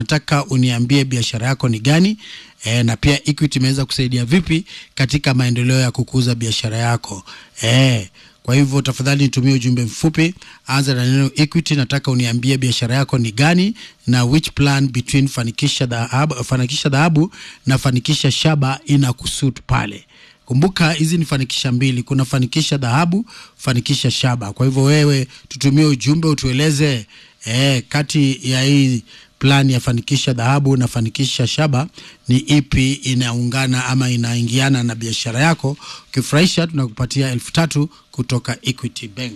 nataka uniambie biashara yako ni gani e, na pia Equity imeweza kusaidia vipi katika maendeleo ya kukuza biashara yako e, kwa hivyo tafadhali nitumie ujumbe mfupi, anza na neno Equity. Nataka uniambie biashara yako ni gani na which plan between fanikisha dhahabu, fanikisha dhahabu na fanikisha shaba ina kusut pale. Kumbuka hizi ni fanikisha mbili, kuna fanikisha dhahabu, fanikisha shaba. Kwa hivyo wewe tutumie ujumbe utueleze eh, kati ya hii plan ya fanikisha dhahabu na fanikisha shaba ni ipi inaungana ama inaingiana na biashara yako. Ukifurahisha tunakupatia elfu tatu kutoka Equity Bank.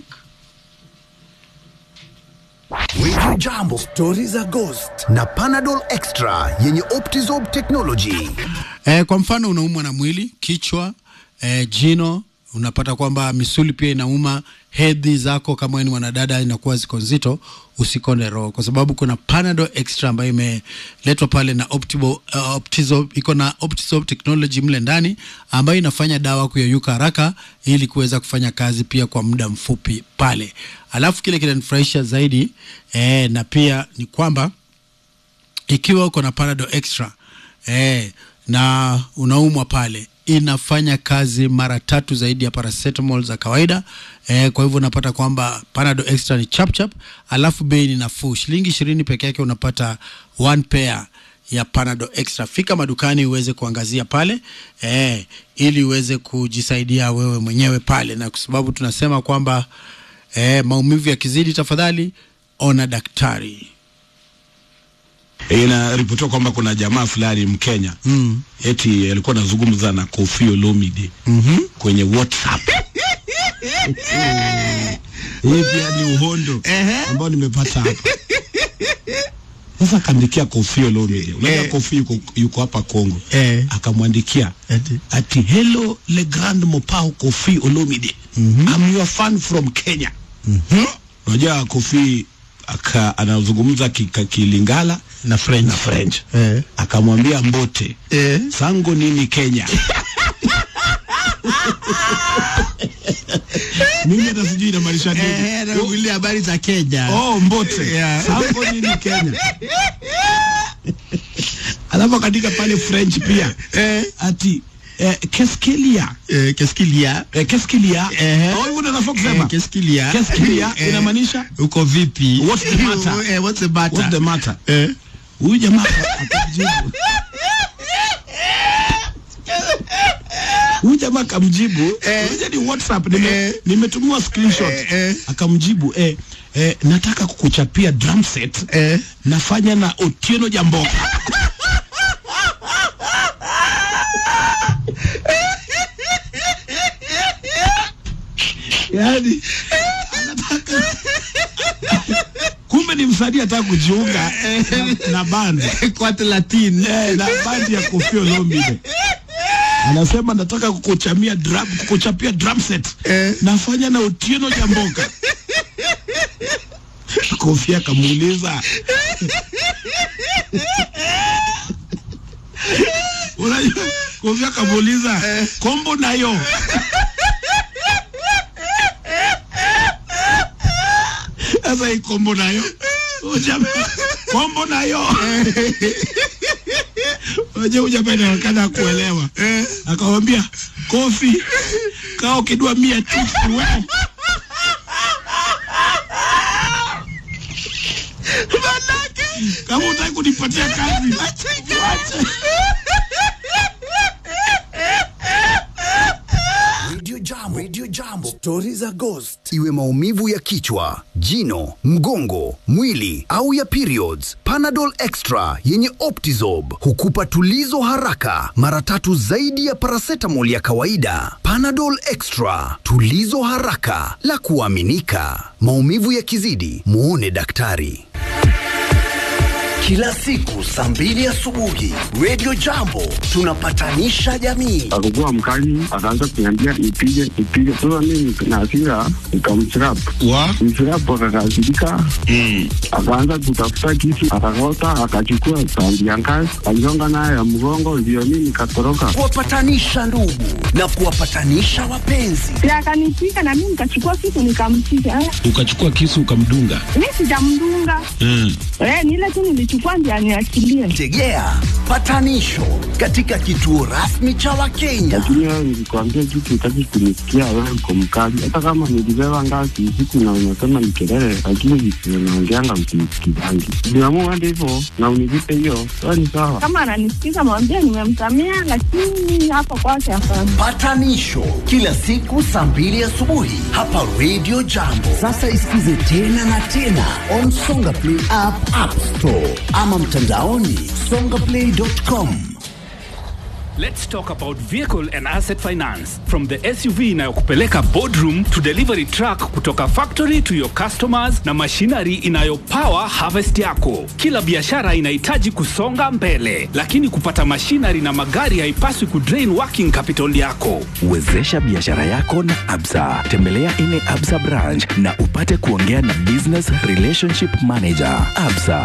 Radio Jambo, stori za Ghost na Panadol Extra yenye Optizorb technology. Eh, kwa mfano unaumwa na mwili, kichwa, eh, jino, unapata kwamba misuli pia inauma, hedhi zako kama wewe ni mwanadada inakuwa ziko nzito, usikonde roho, kwa sababu kuna Panadol Extra ambayo imeletwa pale na Optibo, uh, Optizorb, iko na Optizorb technology mle ndani ambayo inafanya dawa kuyeyuka haraka ili kuweza kufanya kazi pia kwa muda mfupi pale. Alafu kile kinanifurahisha zaidi eh, na pia ni kwamba ikiwa uko na Panadol Extra eh, na unaumwa pale inafanya kazi mara tatu zaidi ya paracetamol za kawaida eh, kwa hivyo unapata kwamba Panadol Extra ni chap chap, alafu bei ni nafuu, shilingi ishirini peke yake unapata one pair ya Panadol Extra. Fika madukani uweze kuangazia pale eh, ili uweze kujisaidia wewe mwenyewe pale, na kwa sababu tunasema kwamba eh, maumivu yakizidi, tafadhali ona daktari. Inaripotiwa kwamba kuna jamaa fulani Mkenya mm. eti alikuwa anazungumza na Koffi Olomide mm-hmm. kwenye WhatsApp. Hii pia ni uhondo ambao nimepata hapa. Sasa akaandikia Koffi Olomide, unajua Eh. Koffi yuko, yuko hapa Kongo Eh. akamwandikia Eti. ati hello le grand mopao Koffi Olomide I'm your fan from Kenya. Unajua Koffi aka anazungumza kika- Kilingala na French, na French Eh. akamwambia Mbote Eh. sango nini Kenya mimi hata sijui inamaanisha nini habari za Kenya. oh Mbote Yeah. sango nini Kenya alafu akaandika pale French pia Eh. ati eh, keskelia Eh, qu'est-ce qu'il y a? eh, keskelia Eh. oh hivyo ndio nafaa kusema Eh, qu'est-ce qu'il y a? keskelia Eh, inamaanisha uko vipi? What's the matter? Eh, what's the matter? what's the matter Eh. huyu jamaa akamjibu huyu jamaa akamjibu unajua ni whatsapp nime, Eh. nimetumiwa screenshot Eh, eh. akamjibu eh, eh, nataka kukuchapia drum set Eh. nafanya na Otieno Jamboka yani anataka kumbe ni msanii ataka kujiunga na, na bandi Quat Latin. eh, na bandi ya Koffi Olomide anasema nataka kukuchamia drum, kukuchapia drum set Eh. nafanya na Otieno Jamboka Koffi akamuuliza unajua Koffi akamuuliza kombo nayo sasa hii kombo nayo Huyu jamaa, kombo nayo Unajua huyu jamaa inaonekana kuelewa akamwambia Kofi kaa ukidua mia chips we kama utaki kunipatia kazi wacha. Radio Jambo, Radio Jambo, stori za Ghost. Iwe maumivu ya kichwa, jino, mgongo, mwili au ya periods, Panadol Extra yenye Optizorb hukupa tulizo haraka, mara tatu zaidi ya paracetamol ya kawaida. Panadol Extra, tulizo haraka la kuaminika. Maumivu yakizidi, muone daktari. Kila siku saa mbili asubuhi, Radio Jambo tunapatanisha jamii. akakuwa mkali, akaanza kuniambia nipige nipige. Sasa mimi na hasira nikamchirap wa mchirap, akakasirika akaanza kutafuta kisu, akakota, akachukua sandi ya ngazi, aligonga nayo ya mgongo, ndio mimi nikatoroka. kuwapatanisha ndugu na kuwapatanisha wapenzi. Si akanipiga na mimi nikachukua kitu nikampiga. Eh, ukachukua kisu ukamdunga Mimi sijamdunga. mm. Eh, ni ile tu nilichukua anachukua ndio aniachilie. Tegea patanisho katika kituo rasmi cha Wakenya. lakini wewe nilikwambia kitu utaki kunisikia, wewe uko mkali. Hata kama nilibeba ngazi usiku na unasema ni kelele, lakini vitu naongeanga msinisikizangi. Niamua hadi hivyo na unilipe hiyo, wewe ni sawa. Kama ananisikiza mwambie nimemsamea, lakini hapo kwake hapana. Patanisho kila siku saa mbili asubuhi hapa Radio Jambo. Sasa isikize tena na tena on Songa Play app, App Store ama mtandaoni songaplay.com. Let's talk about vehicle and asset finance. From the SUV inayokupeleka boardroom to delivery truck kutoka factory to your customers na machinery inayopower harvest yako. Kila biashara inahitaji kusonga mbele, lakini kupata machinery na magari haipaswi kudrain working capital yako. Wezesha biashara yako na Absa. Tembelea ine Absa branch na upate kuongea na business relationship manager. Absa